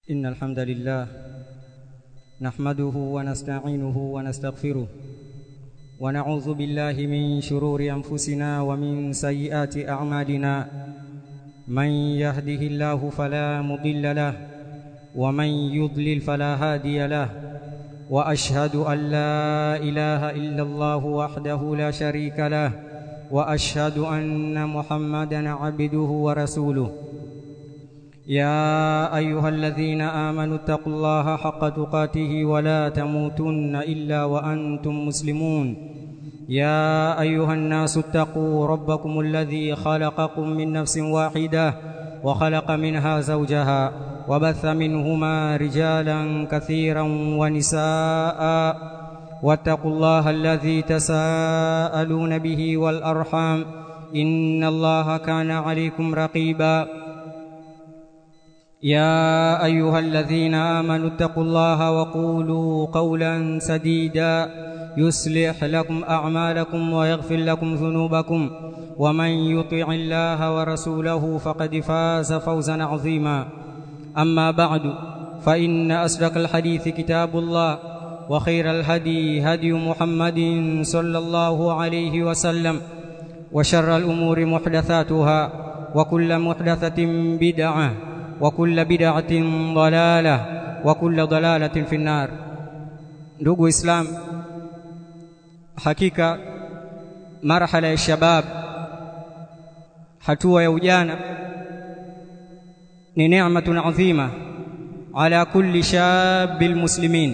إن الحمد لله نحمده ونستعينه ونستغفره ونعوذ بالله من شرور أنفسنا ومن سيئات أعمالنا من يهده الله فلا مضل له ومن يضلل فلا هادي له وأشهد أن لا إله إلا الله وحده لا شريك له وأشهد أن محمدا عبده ورسوله يا أيها الذين آمنوا اتقوا الله حق تقاته ولا تموتن إلا وأنتم مسلمون يا أيها الناس اتقوا ربكم الذي خلقكم من نفس واحدة وخلق منها زوجها وبث منهما رجالا كثيرا ونساء واتقوا الله الذي تساءلون به والأرحام إن الله كان عليكم رقيبا يا أيها الذين آمنوا اتقوا الله وقولوا قولا سديدا يصلح لكم أعمالكم ويغفر لكم ذنوبكم ومن يطع الله ورسوله فقد فاز فوزا عظيما أما بعد فإن أصدق الحديث كتاب الله وخير الهدي هدي محمد صلى الله عليه وسلم وشر الأمور محدثاتها وكل محدثة بدعة وكل بدعة ضلالة وكل ضلالة في النار ndugu islam hakika marhala ya shabab hatua ya ujana ni neematun adhima ala kulli shabil muslimin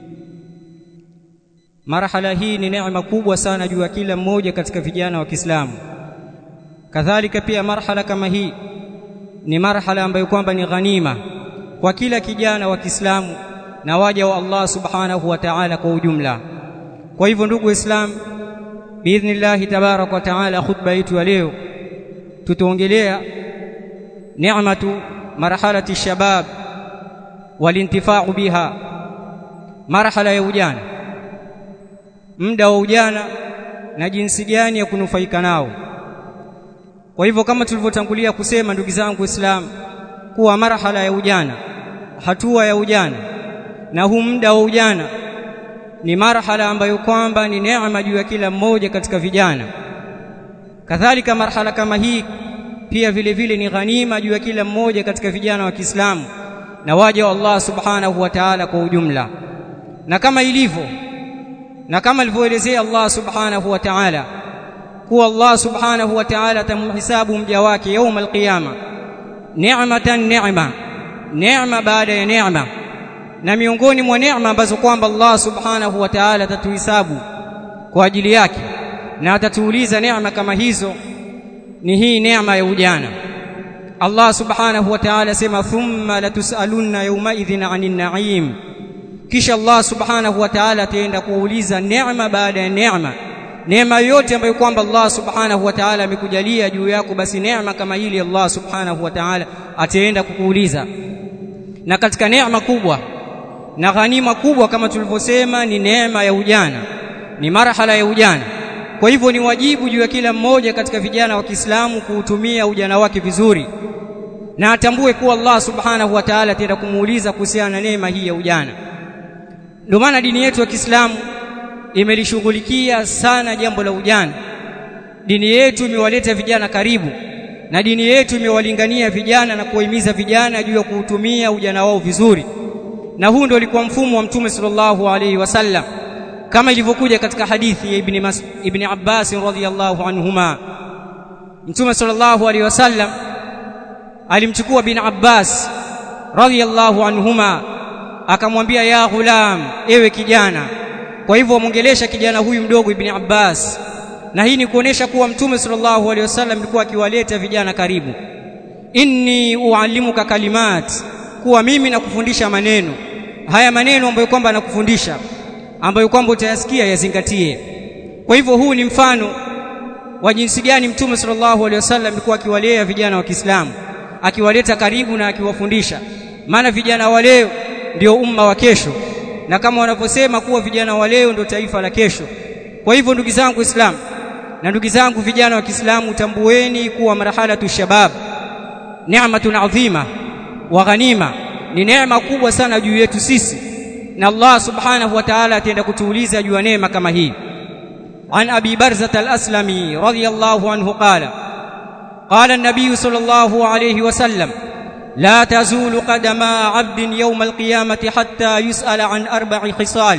marhala hii ni neema kubwa sana juu ya kila mmoja katika vijana wa Kiislamu kadhalika pia marhala kama hii ni marhala ambayo kwamba ni ghanima kwa kila kijana wa Kiislamu na waja wa Allah subhanahu wa ta'ala kwa ujumla kwa hivyo ndugu waislamu biidhnillah tabarak wa ta'ala khutba yetu ya leo tutaongelea ni'matu marhalati shabab walintifa'u biha marhala ya ujana muda wa ujana na jinsi gani ya kunufaika nao kwa hivyo kama tulivyotangulia kusema ndugu zangu Waislamu kuwa marhala ya ujana hatua ya ujana na huu muda wa ujana ni marhala ambayo kwamba ni neema juu ya kila mmoja katika vijana kadhalika marhala kama hii pia vile vile ni ghanima juu ya kila mmoja katika vijana wa Kiislamu na waja wa Allah subhanahu wa ta'ala kwa ujumla na kama ilivyo na kama alivyoelezea Allah subhanahu wa ta'ala kuwa Allah subhanahu wa ta'ala atamhisabu mja wake يوم القيامه ni'matan ni'ma neema baada ya neema na miongoni mwa neema ambazo kwamba Allah subhanahu wa ta'ala atatuhisabu kwa ajili yake na atatuuliza neema kama hizo ni hii neema ya ujana Allah subhanahu wa ta'ala sema thumma latusalunna yawma idhin 'anil na'im kisha Allah subhanahu wa ta'ala ataenda kuuliza neema baada ya neema neema yote ambayo kwamba Allah subhanahu wa ta'ala amekujalia juu yako basi neema kama hili Allah subhanahu wa ta'ala ataenda kukuuliza na katika neema kubwa na ghanima kubwa kama tulivyosema ni neema ya ujana ni marhala ya ujana kwa hivyo ni wajibu juu ya kila mmoja katika vijana wa Kiislamu kuutumia ujana wake vizuri na atambue kuwa Allah subhanahu wa ta'ala ataenda kumuuliza kuhusiana na neema hii ya ujana ndio maana dini yetu ya Kiislamu imelishughulikia sana jambo la ujana dini yetu imewaleta vijana karibu na dini yetu imewalingania vijana na kuwahimiza vijana juu ya kuutumia ujana wao vizuri na huu ndio ulikuwa mfumo wa mtume sallallahu alaihi wasallam kama ilivyokuja katika hadithi ya ibn Mas ibn Abbas radhiyallahu anhuma mtume sallallahu alaihi wasallam alimchukua bin Abbas radhiyallahu anhuma akamwambia ya ghulam ewe kijana kwa hivyo mwongelesha kijana huyu mdogo ibn Abbas na hii ni kuonesha kuwa mtume sallallahu alaihi wasallam alikuwa akiwaleta vijana karibu inni uallimuka kalimat kuwa mimi nakufundisha maneno haya maneno ambayo kwamba nakufundisha ambayo kwamba utayasikia yazingatie kwa hivyo huu ni mfano wa jinsi gani mtume sallallahu alaihi wasallam alikuwa akiwalea vijana wa Kiislamu akiwaleta karibu na akiwafundisha maana vijana wa leo ndio umma wa kesho na kama wanavyosema kuwa vijana wa leo ndio taifa la kesho kwa hivyo ndugu zangu Islam na ndugu zangu vijana wa Kiislamu tambueni kuwa marhalatu shabab ni'matun adhima wa ghanima ni neema kubwa sana juu yetu sisi na Allah subhanahu wa ta'ala ataenda kutuuliza juu ya neema kama hii عن أبي برزة الأسلمي رضي الله عنه قال قال النبي صلى الله عليه وسلم لا تزول قدم عبد يوم القيامة حتى يسأل عن أربع خصال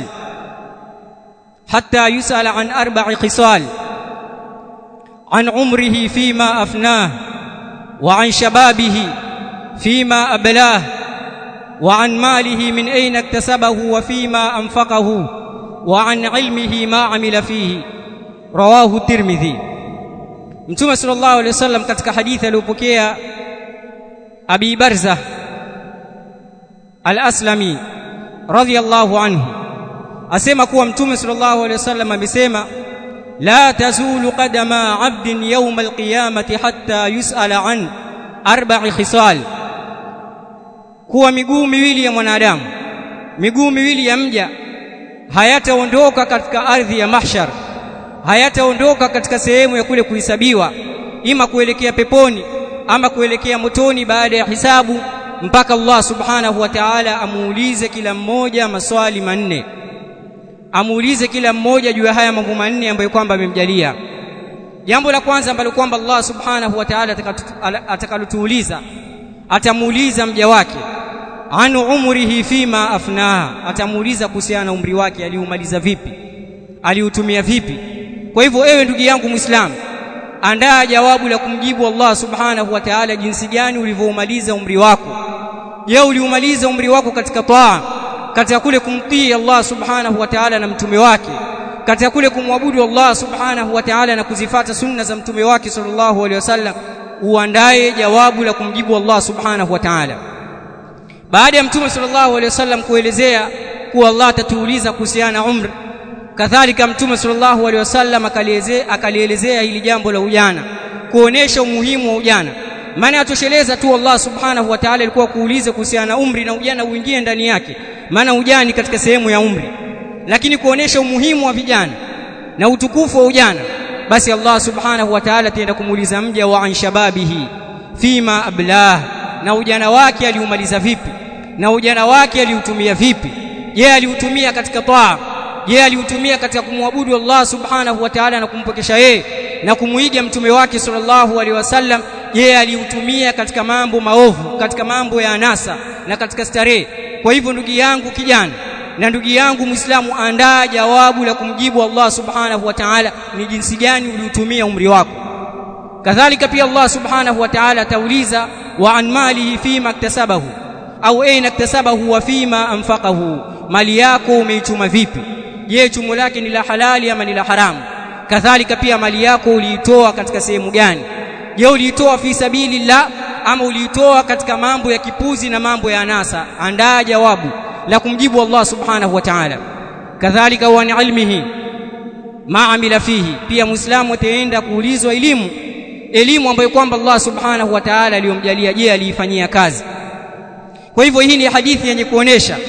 حتى يسأل عن أربع خصال عن عمره فيما أفناه وعن شبابه فيما أبلاه وعن ماله من أين اكتسبه وفيما أنفقه وعن علمه ما عمل فيه رواه الترمذي Mtume sallallahu alaihi wasallam katika hadithi aliyopokea Abi Barza Al-Aslami radhiyallahu anhu asema kuwa Mtume sallallahu alaihi wasallam amesema la tazulu qadama 'abdin yawm al-qiyamati hatta yus'ala an arba'i khisal kuwa miguu miwili ya mwanadamu miguu miwili ya mja hayataondoka katika ardhi ya mahshar hayataondoka katika sehemu ya kule kuhesabiwa ima kuelekea peponi ama kuelekea motoni baada ya hisabu mpaka Allah subhanahu wa ta'ala amuulize kila mmoja maswali manne amuulize kila mmoja juu ya haya mambo manne ambayo kwamba amemjalia jambo la kwanza ambalo kwamba Allah subhanahu wa ta'ala atakalotuuliza atamuuliza mja wake anu umrihi fima afnaha atamuuliza kuhusiana na umri wake aliumaliza vipi aliutumia vipi kwa hivyo ewe ndugu yangu muislamu andaa jawabu la kumjibu Allah subhanahu wa ta'ala jinsi gani ulivyoumaliza umri wako je uliumaliza umri wako katika taa katika kule kumtii Allah subhanahu wa ta'ala na mtume wake katika kule kumwabudu Allah subhanahu wa ta'ala na kuzifata sunna za mtume wake sallallahu alaihi wasallam uandae jawabu la kumjibu Allah subhanahu wa ta'ala baada ya mtume sallallahu alaihi wasallam kuelezea kuwa Allah atatuuliza kuhusiana na umri kadhalika mtume sallallahu alaihi wasallam akalielezea akalielezea hili jambo la ujana kuonesha umuhimu wa ujana maana atosheleza tu Allah subhanahu wa ta'ala alikuwa kuuliza kuhusiana na umri na ujana uingie ndani yake maana ujani katika sehemu ya umri lakini kuonesha umuhimu wa vijana na utukufu wa ujana basi Allah subhanahu wa ta'ala ataenda kumuuliza mja wa an shababihi fima ablah na ujana wake aliumaliza vipi na ujana wake aliutumia vipi je aliutumia katika taa je aliutumia katika kumwabudu Allah subhanahu wa ta'ala na kumpokesha yeye na kumuiga mtume wake sallallahu alaihi wasallam je aliutumia katika mambo maovu katika mambo ya anasa na katika starehe kwa hivyo ndugu yangu kijana na ndugu yangu muislamu andaa jawabu la kumjibu Allah subhanahu wa ta'ala ni jinsi gani uliutumia umri wako kadhalika pia Allah subhanahu wa ta'ala atauliza wa an malihi fima iktasabahu au aina iktasabahu wa fima anfaqahu mali yako umeichuma vipi je chumo lake ni la halali ama ni la haramu kadhalika pia mali yako uliitoa katika sehemu gani je uliitoa fi sabilillah ama uliitoa katika mambo ya kipuzi na mambo ya anasa andaa jawabu la kumjibu Allah subhanahu wa ta'ala kadhalika wa ilmihi ma amila fihi pia muislamu ataenda kuulizwa elimu elimu ambayo kwamba Allah subhanahu wa ta'ala aliyomjalia je aliifanyia kazi kwa hivyo hii ni hadithi yenye kuonesha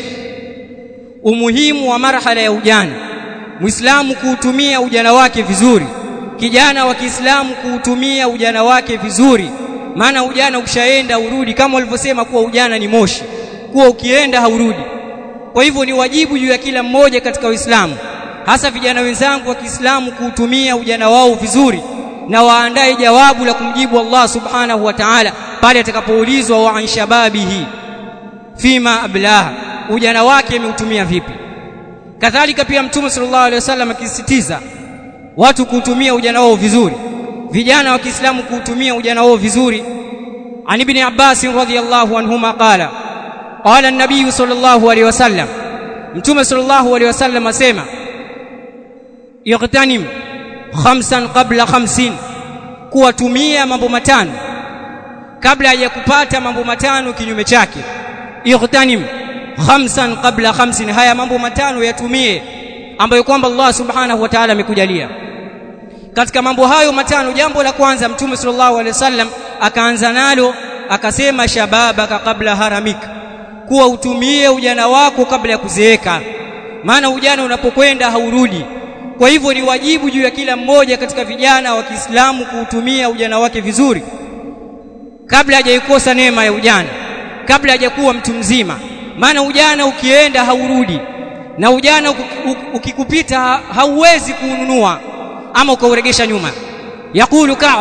umuhimu wa marhala ya ujana muislamu kuutumia ujana wake vizuri kijana wa Kiislamu kuutumia ujana wake vizuri maana ujana ukishaenda urudi kama walivyosema kuwa ujana ni moshi kuwa ukienda haurudi kwa hivyo ni wajibu juu ya kila mmoja katika Uislamu hasa vijana wenzangu wa Kiislamu kuutumia ujana wao vizuri na waandae jawabu la kumjibu Allah subhanahu wa ta'ala pale atakapoulizwa wa an shababihi fima ablaha ujana wake ameutumia vipi kadhalika pia mtume sallallahu alaihi wasallam akisisitiza watu kuutumia ujana wao vizuri vijana wa Kiislamu kuutumia ujana wao vizuri an ibn Abbas radhiyallahu anhuma qala qala an-nabiy sallallahu alaihi wasallam mtume sallallahu alaihi wasallam asema ightanim khamsan qabla khamsin kuwatumia mambo matano kabla ya kupata mambo matano kinyume chake ightanim khamsan qabla khamsin haya mambo matano yatumie ambayo kwamba Allah subhanahu wa ta'ala amekujalia katika mambo hayo matano jambo la kwanza mtume sallallahu alaihi wasallam akaanza nalo akasema shababaka kabla haramik kuwa utumie ujana wako kabla ya kuzeeka maana ujana unapokwenda haurudi kwa hivyo ni wajibu juu ya kila mmoja katika vijana wa Kiislamu kuutumia ujana wake vizuri kabla hajaikosa neema ya ujana kabla hajakuwa mtu mzima maana ujana ukienda haurudi na ujana ukikupita hauwezi kuununua ama ukauregesha nyuma yakulu Ka'b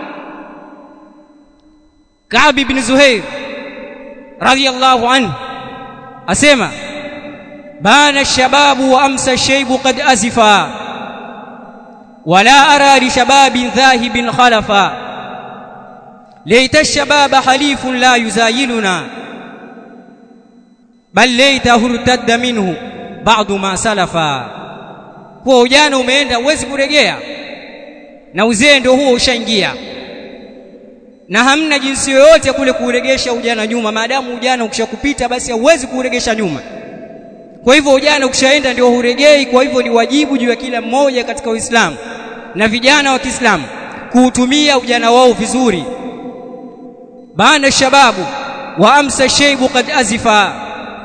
Ka'b ibn Zuhair radiyallahu anhu asema bana ash-shababu wa amsa ash-shaybu qad azifa wala ara li shababin dhahibin khalafa layta ash-shababa halifun la yuzayiluna bal laytahu irtadda minhu ba'du ma salafa kwa ujana umeenda uwezi kuregea na uzee ndio huo ushaingia na hamna jinsi yoyote ya kule kuuregesha ujana nyuma maadamu ujana ukishakupita basi hauwezi kuuregesha nyuma kwa hivyo ujana ukishaenda ndio huregei kwa hivyo ni wajibu juu ya kila mmoja katika Uislamu na vijana wa Kiislamu kuutumia ujana wao vizuri bana shababu wa amsa shaybu qad azifa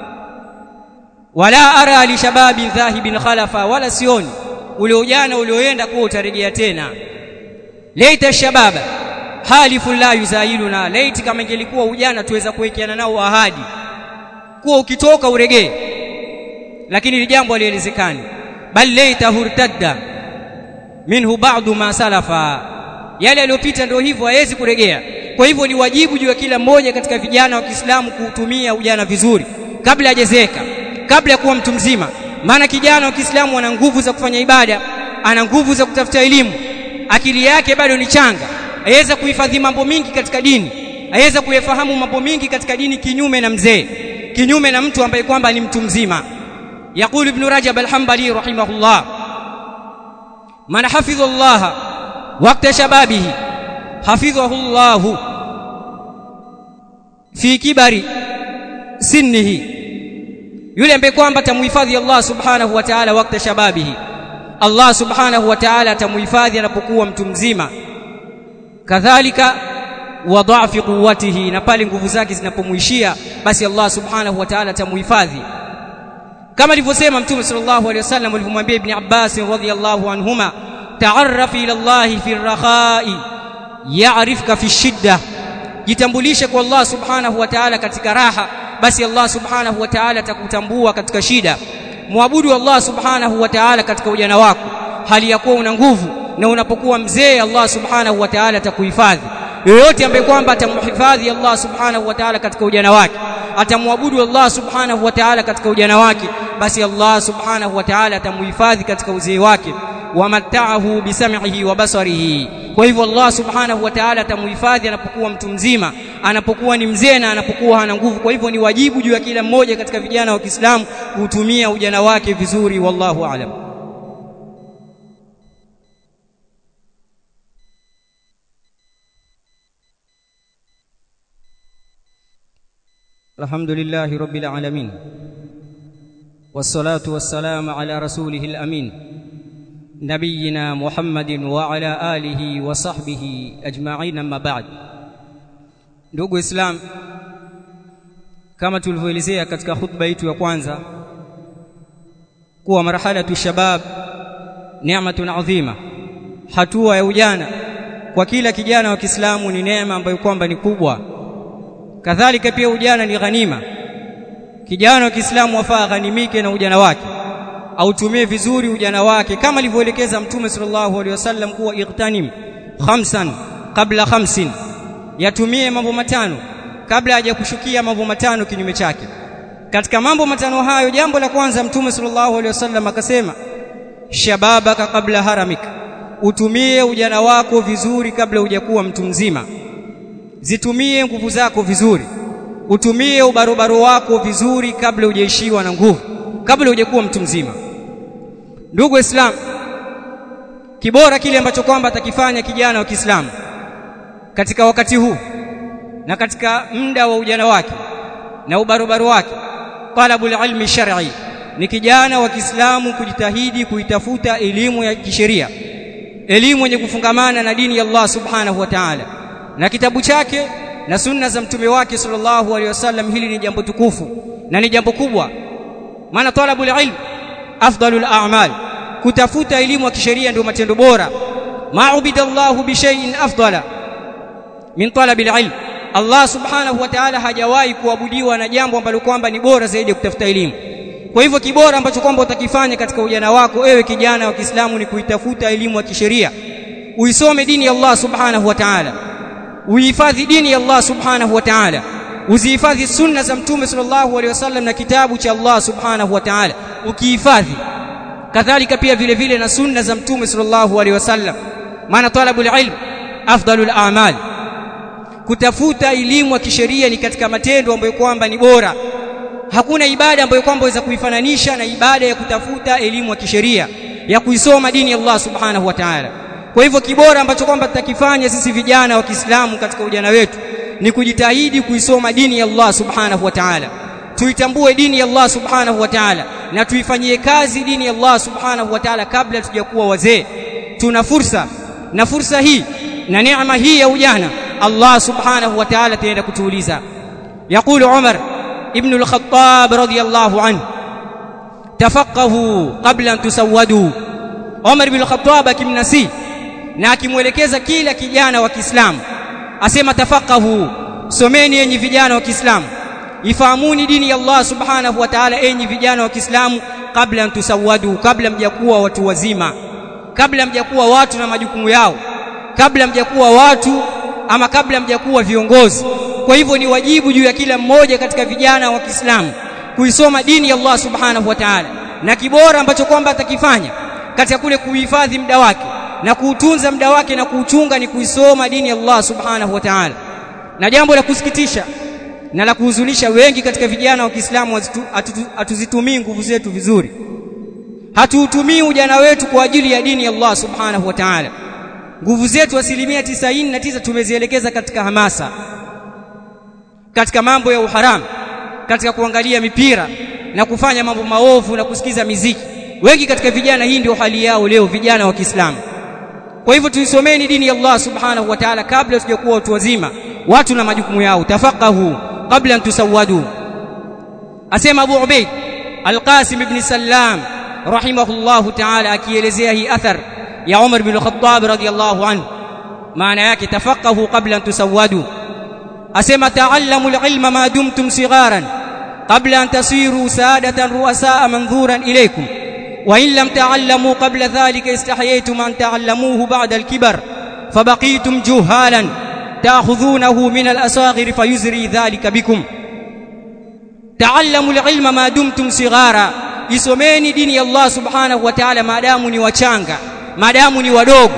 wala ara li shababin dhahibin khalafa wala sioni ule ujana ulioenda kuwa utarejea tena laita shababa halifu la yuzailuna laiti kama ingelikuwa ujana tuweza kuwekeana nao ahadi kuwa ukitoka uregee lakini ni jambo halielezekani bal laita hurtadda minhu ba'du ma salafa yale yaliyopita ndio hivyo hawezi kuregea kwa hivyo ni wajibu juu ya kila mmoja katika vijana wa Kiislamu kuutumia ujana vizuri kabla hajazeka kabla ya kuwa mtu mzima maana kijana wa Kiislamu ana nguvu za kufanya ibada ana nguvu za kutafuta elimu akili yake bado ni changa aweza kuhifadhi mambo mingi katika dini aweza kuyafahamu mambo mingi katika dini kinyume na mzee kinyume na mtu ambaye kwamba ni mtu mzima يقول ابن رجب الحنبلي رحمه الله من حفظ الله وقت شبابه حفظه الله في كبر سنه yule ambaye kwamba tamuhifadhi Allah subhanahu wa ta'ala wakati shababihi Allah subhanahu wa ta'ala atamuhifadhi anapokuwa mtu mzima kadhalika wa dha'fi quwwatihi na pale nguvu zake zinapomuishia basi Allah subhanahu wa ta'ala atamuhifadhi kama alivyosema mtume sallallahu alaihi wasallam alivyomwambia ibn Abbas radhiyallahu anhuma ta'arraf ila Allah fi ar-rakha'i ya'rifka fi shidda jitambulishe kwa Allah subhanahu wa ta'ala katika raha basi Allah subhanahu wa ta'ala atakutambua katika shida muabudu Allah subhanahu wa ta'ala katika ujana wako hali ya kuwa una nguvu na unapokuwa mzee Allah subhanahu wa ta'ala atakuhifadhi yoyote ambaye kwamba atamhifadhi Allah subhanahu wa ta'ala katika ujana wake atamwabudu Allah subhanahu wa ta'ala katika ujana wake basi Allah subhanahu wa ta'ala atamuhifadhi katika uzee wake wamatta'ahu bisam'ihi wa basarihi kwa hivyo Allah subhanahu wa ta'ala atamuhifadhi anapokuwa mtu mzima anapokuwa ni mzee na anapokuwa hana nguvu kwa hivyo ni wajibu juu ya kila mmoja katika vijana wa Kiislamu kutumia ujana wake vizuri wallahu a'lam الحمد لله رب العالمين والصلاة والسلام على رسوله الأمين نبينا محمد وعلى آله وصحبه أجمعين أما بعد ndugu islam kama tulivyoelezea katika khutba yetu ya kwanza kuwa marhalatu shabab ni'matun adhima hatua ya ujana kwa kila kijana wa Kiislamu ni neema ambayo kwamba ni kubwa kadhalika pia ujana ni ghanima kijana wa Kiislamu afaa ghanimike na ujana wake autumie vizuri ujana wake kama alivyoelekeza mtume sallallahu alaihi wasallam kuwa ightanim khamsan kabla khamsin yatumie mambo matano kabla hajakushukia mambo matano kinyume chake katika mambo matano hayo jambo la kwanza mtume sallallahu alaihi wasallam akasema shababaka kabla haramik utumie ujana wako vizuri kabla hujakuwa mtu mzima zitumie nguvu zako vizuri utumie ubarobaro wako vizuri kabla hujaishiwa na nguvu kabla hujakuwa mtu mzima ndugu waislamu kibora kile ambacho kwamba atakifanya kijana wa Kiislamu katika wakati huu na katika muda wa ujana wake na ubarobaro wake talabul ilmi shar'i ni kijana wa Kiislamu kujitahidi kuitafuta elimu ya kisheria elimu yenye kufungamana na dini ya Allah subhanahu wa ta'ala na kitabu chake na sunna za mtume wake sallallahu alaihi wasallam hili ni jambo tukufu na ni jambo kubwa maana talabul ilm afdalul a'mal kutafuta elimu ya kisheria ndio matendo bora ma'ubidallahu bi shay'in afdala min talabil ilm Allah subhanahu wa ta'ala hajawahi kuabudiwa na jambo ambalo kwamba ni bora zaidi ya kutafuta elimu kwa hivyo kibora ambacho kwamba utakifanya katika ujana wako ewe kijana wa Kiislamu ni kuitafuta elimu ya kisheria uisome dini ya Allah subhanahu wa ta'ala uihifadhi dini ya Allah subhanahu wa ta'ala uzihifadhi sunna za mtume sallallahu alaihi wasallam na kitabu cha Allah subhanahu wa ta'ala ukihifadhi kadhalika pia vile vile na sunna za mtume sallallahu alaihi wasallam maana talabul ilm afdalul a'mal kutafuta elimu ya kisheria ni katika matendo ambayo kwamba ni bora hakuna ibada ambayo kwamba waweza kuifananisha na ibada ya kutafuta elimu ya kisheria ya kuisoma dini ya Allah subhanahu wa ta'ala kwa hivyo kibora ambacho kwamba tutakifanya sisi vijana wa Kiislamu katika ujana wetu ni kujitahidi kuisoma dini ya Allah subhanahu wa ta'ala tuitambue dini ya Allah subhanahu wa ta'ala na tuifanyie kazi dini ya Allah subhanahu wa ta'ala kabla tujakuwa wazee tuna fursa na fursa hii na neema hii ya ujana Allah subhanahu wa ta'ala ataenda kutuuliza يقول عمر ابن الخطاب رضي الله عنه تفقهوا قبل ان تسودوا عمر بن الخطاب akimnasi na akimwelekeza kila kijana wa Kiislamu asema tafaqahu someni enyi vijana wa Kiislamu ifahamuni dini ya Allah subhanahu wa ta'ala enyi vijana wa Kiislamu kabla antusawadu kabla mjakuwa watu wazima kabla mjakuwa watu na majukumu yao kabla mjakuwa watu ama kabla mjakuwa viongozi kwa hivyo ni wajibu juu ya kila mmoja katika vijana wa Kiislamu kuisoma dini ya Allah subhanahu wa ta'ala na kibora ambacho kwamba atakifanya katika kule kuhifadhi muda wake na kuutunza muda wake na kuuchunga ni kuisoma dini ya Allah subhanahu wa ta'ala na jambo la kusikitisha na la kuhuzunisha wengi katika vijana wa Kiislamu hatuzitumii nguvu zetu vizuri hatuutumii ujana wetu kwa ajili ya dini ya Allah subhanahu wa ta'ala nguvu zetu asilimia tisaini na tisa tumezielekeza katika hamasa katika mambo ya uharamu katika kuangalia mipira na kufanya mambo maovu na kusikiza miziki wengi katika vijana hii ndio hali yao leo vijana wa Kiislamu kwa hivyo tuisomeni dini ya Allah subhanahu wa ta'ala kabla tujakuwa watu wazima watu na majukumu yao tafaqahu kabla an tusawadu asema Abu Ubaid Al-Qasim ibn Sallam rahimahullahu ta'ala akielezea hii athar ya Umar bin Khattab radiyallahu anhu maana yake tafaqahu qabla an tusawwadu asema ta'allamu al-ilma ma dumtum sigharan qabla an tasiru sadatan ru'asaa manzuran ilaykum wa in lam ta'allamu qabla dhalika istahyaytum an ta'allamuhu ba'da al-kibar fabaqitum juhalan ta'khudhunahu min al-asaghir fayuzri dhalika bikum ta'allamu al-ilma ma dumtum sighara isomeni dini ya Allah subhanahu wa ta'ala maadamu ni wachanga maadamu ni wadogo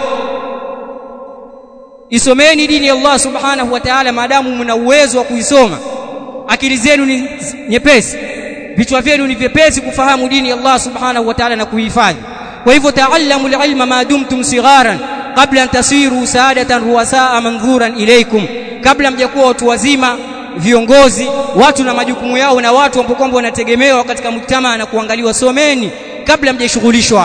isomeni dini ya Allah subhanahu wa ta'ala maadamu mna uwezo wa kuisoma akili zenu ni nyepesi vichwa vyenu ni vyepesi kufahamu dini ya Allah subhanahu wa ta'ala na kuhifadhi kwa hivyo ta'allamu al-ilma ma dumtum sigharan qabla an tasiru saadatan ruwasaa manzuran ilaykum kabla mjakuwa watu wazima viongozi watu na majukumu yao na watu ambao kwamba wanategemewa katika mujtamaa na kuangaliwa someni kabla mjashughulishwa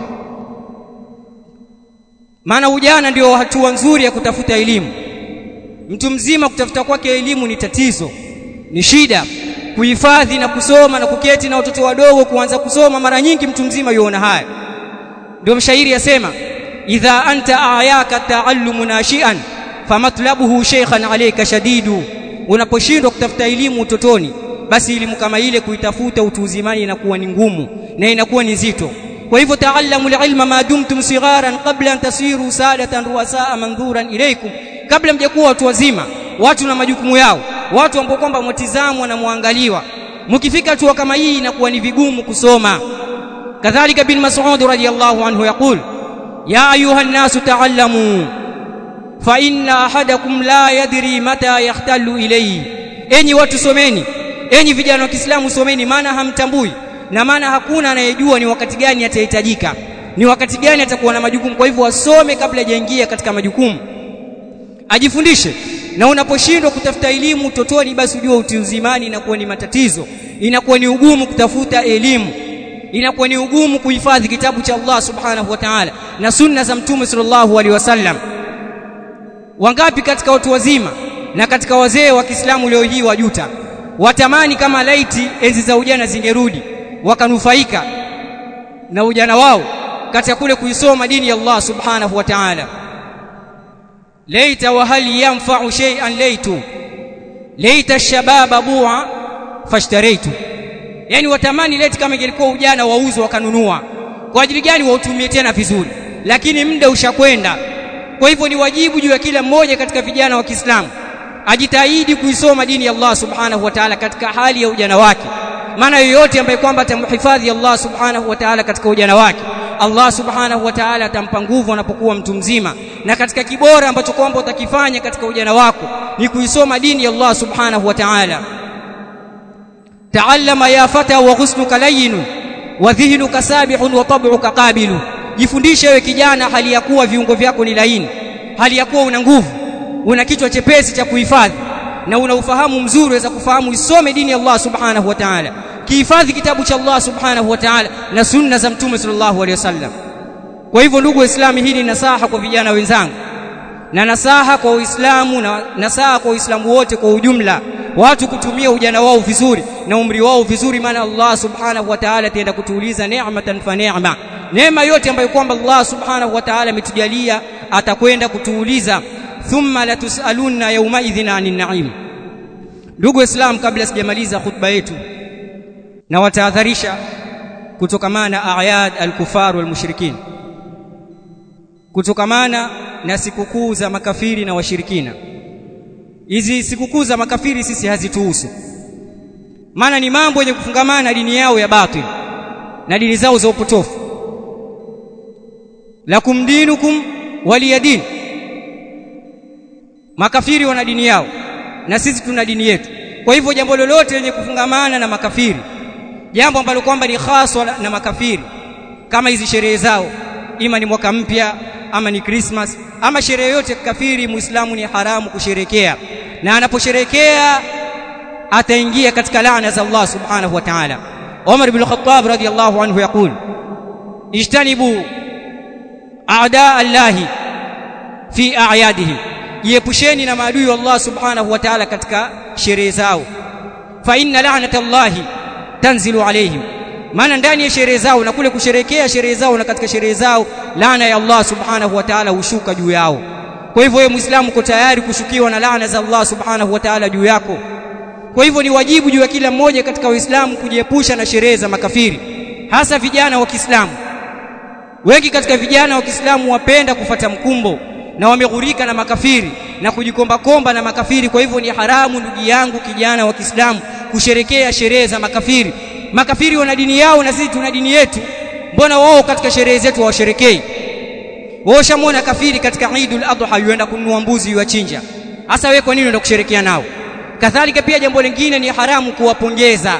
maana ujana ndio hatua nzuri ya kutafuta elimu mtu mzima kutafuta kwake elimu ni tatizo ni shida kuhifadhi na kusoma na kuketi na watoto wadogo kuanza kusoma mara nyingi mtu mzima yuona haya ndio mshairi yasema idha anta ayaka taallumu nashian famatlabuhu shaykhan alayka shadidu unaposhindwa kutafuta elimu utotoni basi elimu kama ile kuitafuta utu uzimani inakuwa ni ngumu na inakuwa ni nzito kwa hivyo taallamu alilma ma dumtum sigharan qabla an tasiru sadatan ruwasaa mandhuran ilaykum kabla mjakuwa watu wazima watu na majukumu yao watu ambao kwamba mtizamwa na muangaliwa mkifika hatua kama hii inakuwa ni vigumu kusoma kadhalika bin mas'ud radiyallahu anhu yaqul ya ayuha an-nasu ta'allamu fa inna ahadakum la yadri mata yahtalu ilayhi enyi watu someni enyi vijana wa Kiislamu someni maana hamtambui na maana hakuna anayejua ni wakati gani atahitajika ni wakati gani atakuwa na majukumu kwa hivyo wasome kabla hajaingia katika majukumu ajifundishe na unaposhindwa kutafuta elimu utotoni basi ujue utiuzimani inakuwa ni matatizo inakuwa ni ugumu kutafuta elimu inakuwa ni ugumu kuhifadhi kitabu cha Allah subhanahu wa ta'ala na sunna za mtume sallallahu alaihi wasallam wangapi katika watu wazima na katika wazee wa Kiislamu leo hii wajuta watamani kama laiti enzi za ujana zingerudi wakanufaika na ujana wao katika kule kuisoma dini ya Allah subhanahu wa ta'ala laita wa hal yanfa'u shay'an laitu laita shababa bua fashtaraitu yani watamani leti kama ingelikuwa ujana wauzwa wakanunua kwa ajili gani wautumie tena vizuri lakini muda ushakwenda kwa hivyo ni wajibu juu ya kila mmoja katika vijana wa Kiislamu ajitahidi kuisoma dini ya Allah subhanahu wa ta'ala katika hali ya ujana wake maana yoyote ambaye kwamba atamhifadhi Allah subhanahu wa ta'ala katika ujana wake Allah subhanahu wa ta'ala atampa nguvu anapokuwa mtu mzima na katika kibora ambacho kwamba utakifanya katika ujana wako ni kuisoma dini ya Allah subhanahu wa ta'ala ta'allama ya fata wa ghusnuka layyin wa dhihnuka sabihun wa tab'uka qabilu jifundishe wewe kijana hali ya kuwa viungo vyako ni laini hali ya kuwa una nguvu una kichwa chepesi cha kuhifadhi na una ufahamu mzuri waweza kufahamu isome dini ya Allah subhanahu wa ta'ala kihifadhi kitabu cha Allah subhanahu wa ta'ala na sunna za mtume sallallahu alaihi wasallam kwa hivyo ndugu waislamu hii ni nasaha kwa vijana wenzangu na nasaha kwa uislamu na nasaha kwa uislamu wote kwa ujumla watu kutumia ujana wao vizuri na umri wao vizuri maana Allah subhanahu wa ta'ala ataenda kutuuliza neematan fa neema neema yote ambayo kwamba Allah subhanahu wa ta'ala ametujalia atakwenda kutuuliza thumma latusalunna yawma idhin anin na'im ndugu waislamu kabla sijamaliza khutba yetu na watahadharisha kutokamana na ayad al-kufar wal mushrikin kutokamana na sikukuu za makafiri na washirikina hizi sikukuu za makafiri sisi hazituhusu maana ni mambo yenye kufungamana na dini yao ya batil na dini zao za upotofu lakum dinukum waliyadin makafiri wana dini yao na sisi tuna dini yetu kwa hivyo jambo lolote lenye kufungamana na makafiri jambo ambalo kwamba ni haswa na makafiri kama hizi sherehe zao ima ni mwaka mpya ama ni Christmas ama sherehe yote kafiri muislamu ni haramu kusherekea na anaposherekea ataingia katika laana za Allah subhanahu wa ta'ala Umar ibn Khattab radiyallahu anhu yaqul ijtanibu a'da Allah fi a'yadihim jiepusheni na maadui wa Allah subhanahu wa ta'ala katika sherehe zao fa inna la'nata Allah tanzilu alayhim maana ndani ya sherehe zao na kule kusherekea sherehe zao na katika sherehe zao laana ya Allah subhanahu wa ta'ala hushuka juu yao kwa hivyo wewe muislamu uko tayari kushukiwa na laana za Allah subhanahu wa ta'ala juu yako kwa hivyo ni wajibu juu ya kila mmoja katika Uislamu kujiepusha na sherehe za makafiri hasa vijana wa Kiislamu wengi katika vijana wa Kiislamu wapenda kufata mkumbo na wameghurika na makafiri na kujikomba komba na makafiri kwa hivyo ni haramu ndugu yangu kijana wa Kiislamu kusherekea sherehe za makafiri makafiri wana dini yao na sisi tuna dini yetu mbona wao katika sherehe zetu hawasherekei wao shamwona kafiri katika Eidul Adha yuenda kununua mbuzi yuachinja hasa wewe kwa nini unaenda kusherekea nao kadhalika pia jambo lingine ni haramu kuwapongeza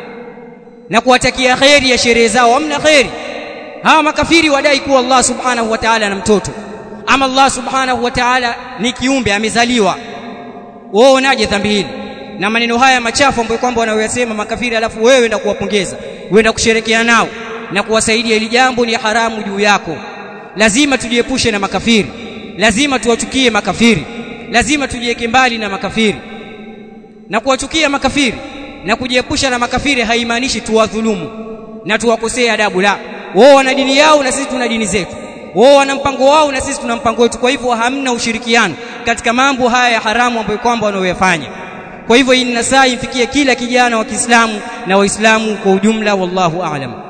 na kuwatakia kheri ya sherehe zao hamna kheri hawa makafiri wadai kuwa Allah subhanahu wa ta'ala na mtoto ama Allah subhanahu wa ta'ala ni kiumbe amezaliwa wao unaje dhambi hili na maneno haya machafu ambayo kwamba wanayoyasema makafiri alafu wewe enda kuwapongeza uenda kusherekea nao na kuwasaidia ili jambo ni haramu juu yako lazima tujiepushe na makafiri lazima tuwachukie makafiri lazima tujiweke mbali na makafiri na kuwachukia makafiri na kujiepusha na makafiri haimaanishi tuwadhulumu na tuwakosee adabu la wao wana dini yao na sisi tuna dini zetu wao wana mpango wao na sisi tuna mpango wetu kwa hivyo hamna ushirikiano katika mambo haya ya haramu ambayo kwamba wanaoyafanya kwa hivyo hii nasaa ifikie kila kijana wa Kiislamu na Waislamu kwa ujumla wallahu a'lam